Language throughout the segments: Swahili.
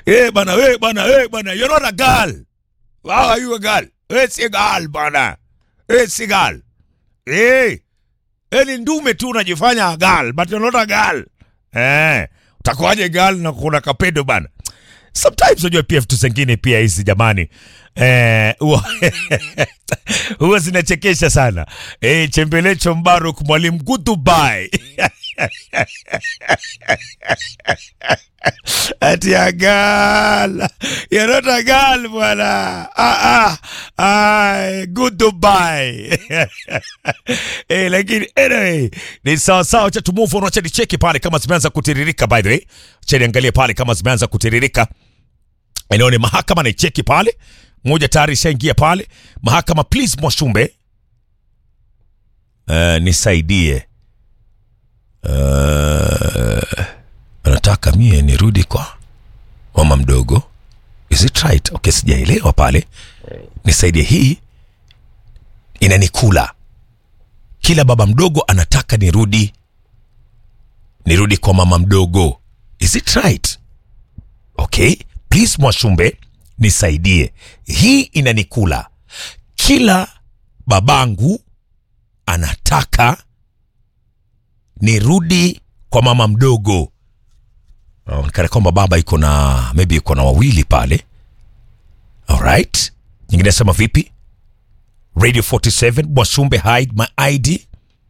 Eh bana, we bana, we bana, you're not a girl. How are you a girl? We si girl bana. We si girl. Eh. Eh ni ndume tu unajifanya a girl, but you're not a girl. Eh. Utakuwaje girl na kuna kapedo bana? Sometimes unajua pia vitu zingine pia hizi jamani. Eh, huwa huwa zinachekesha sana. Eh, Chembelecho Mbaruk mwalimu goodbye. Ati a girl. You're not a girl bwana. Ah, ah. Ah, goodbye. eh, lakini anyway, ni sawa sawa cha tumuvu on wacha nicheki pale kama zimeanza kutiririka by the way. Acha niangalie pale kama zimeanza kutiririka. Eneo ni mahakama naicheki pale. Moja tayari ishaingia pale. Mahakama please Mwashumbe. Uh, nisaidie. Uh, anataka mie nirudi kwa mama mdogo. Is it right? Okay, sijaelewa pale. Nisaidie hii inanikula. Kila baba mdogo anataka nirudi nirudi kwa mama mdogo. Is it right? Okay, please Mwashumbe nisaidie. Hii inanikula. Kila babangu anataka nirudi kwa mama mdogo. Onekana kwamba baba iko na maybe iko na wawili pale. Alright. Nyingine nasema vipi? Radio 47 Mwashumbe hide my ID.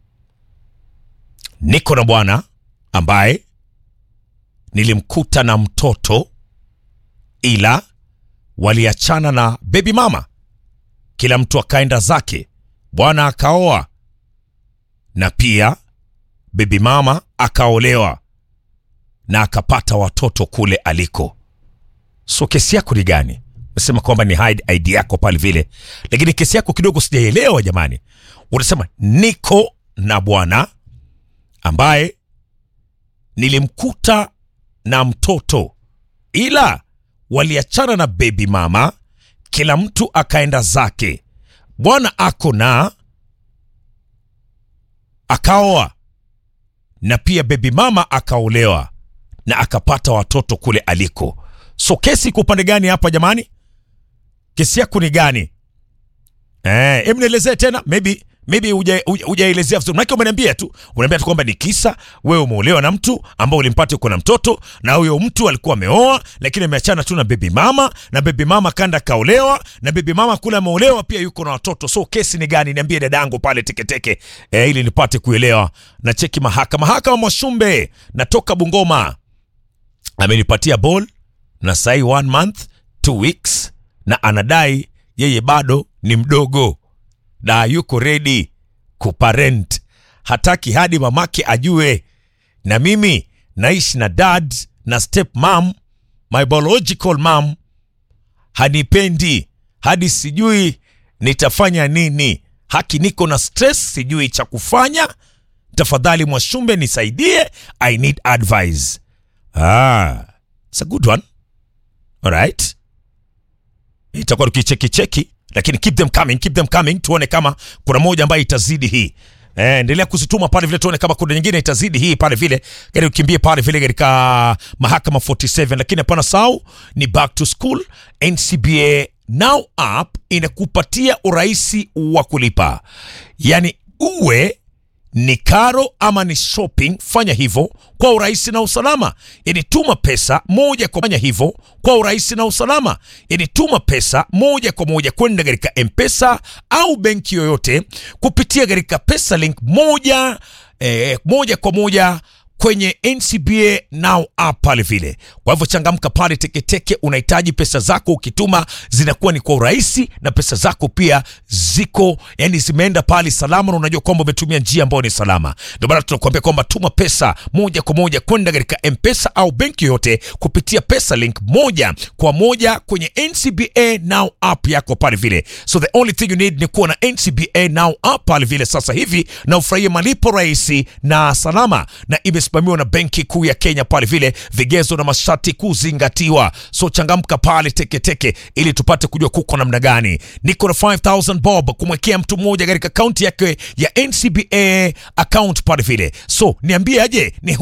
Niko na bwana ambaye nilimkuta na mtoto ila waliachana na baby mama, kila mtu akaenda zake. Bwana akaoa na pia baby mama akaolewa na akapata watoto kule aliko. So kesi yako ni gani? Unasema kwamba ni hide ID yako pale vile, lakini kesi yako kidogo sijaelewa jamani. Unasema niko na bwana ambaye nilimkuta na mtoto ila waliachana na baby mama, kila mtu akaenda zake. Bwana ako na akaoa na pia baby mama akaolewa na akapata watoto kule aliko. So kesi iko upande gani hapa jamani? Kesi yako ni gani? Eh, hebu nielezee tena maybe maybe huja- huja- hujaelezea vizuri. Maana umeniambia tu, unaniambia tu kwamba ni kisa wewe umeolewa na mtu ambao ulimpata uko na mtoto na huyo mtu alikuwa ameoa lakini ameachana tu na baby mama na baby mama kanda kaolewa na baby mama kule ameolewa pia yuko na watoto. So kesi ni gani? Niambie dadangu pale teketeke eh, ili nipate kuelewa. Na cheki mahakama. Mahakama Mwashumbe natoka Bungoma amenipatia ball na sai one month two weeks na anadai yeye bado ni mdogo na yuko ready kuparent, hataki hadi mamake ajue, na mimi naishi na dad na step mom, my biological mom hanipendi hadi sijui nitafanya nini. Haki, niko na stress, sijui cha kufanya. Tafadhali Mwashumbe nisaidie, I need advice. Ah, it's a good one. Alright, itakuwa tukicheki cheki, lakini keep them coming, keep them coming, tuone kama kuna moja ambayo itazidi hii. Eh, endelea kuzituma pale vile, tuone kama kuna nyingine itazidi hii pale vile, gari ukimbie pale vile katika mahakama 47. Lakini hapana sau ni back to school. NCBA Now app inakupatia urahisi wa kulipa, yaani uwe ni karo ama ni shopping, fanya hivyo kwa urahisi na usalama. Yani tuma pesa moja kwa fanya hivyo kwa urahisi na usalama. Yani tuma pesa moja kwa moja kwenda katika M-Pesa au benki yoyote kupitia katika pesa link moja eh, moja kwa moja kwenye NCBA Now app pale vile. Kwa hivyo changamka pale teketeke, unahitaji pesa zako ukituma zinakuwa ni kwa urahisi na pesa zako pia ziko yani zimeenda pale salama, na unajua kwamba umetumia njia ambayo ni salama. Ndio maana tunakuambia kwamba tuma pesa moja kwa moja kwenda katika M-Pesa au benki yoyote kupitia pesa link moja kwa moja kwenye NCBA Now app yako pale vile. So the only thing you need ni kuwa na NCBA Now app pale vile sasa hivi na ufurahie malipo rahisi na salama na imesimamiwa na Benki Kuu ya Kenya pale vile, vigezo na masharti kuzingatiwa. So changamka pale teketeke, ili tupate kujua kuko namna gani. Niko na 5000 bob kumwekea mtu mmoja katika akaunti yake ya NCBA account pale vile. So niambie aje ni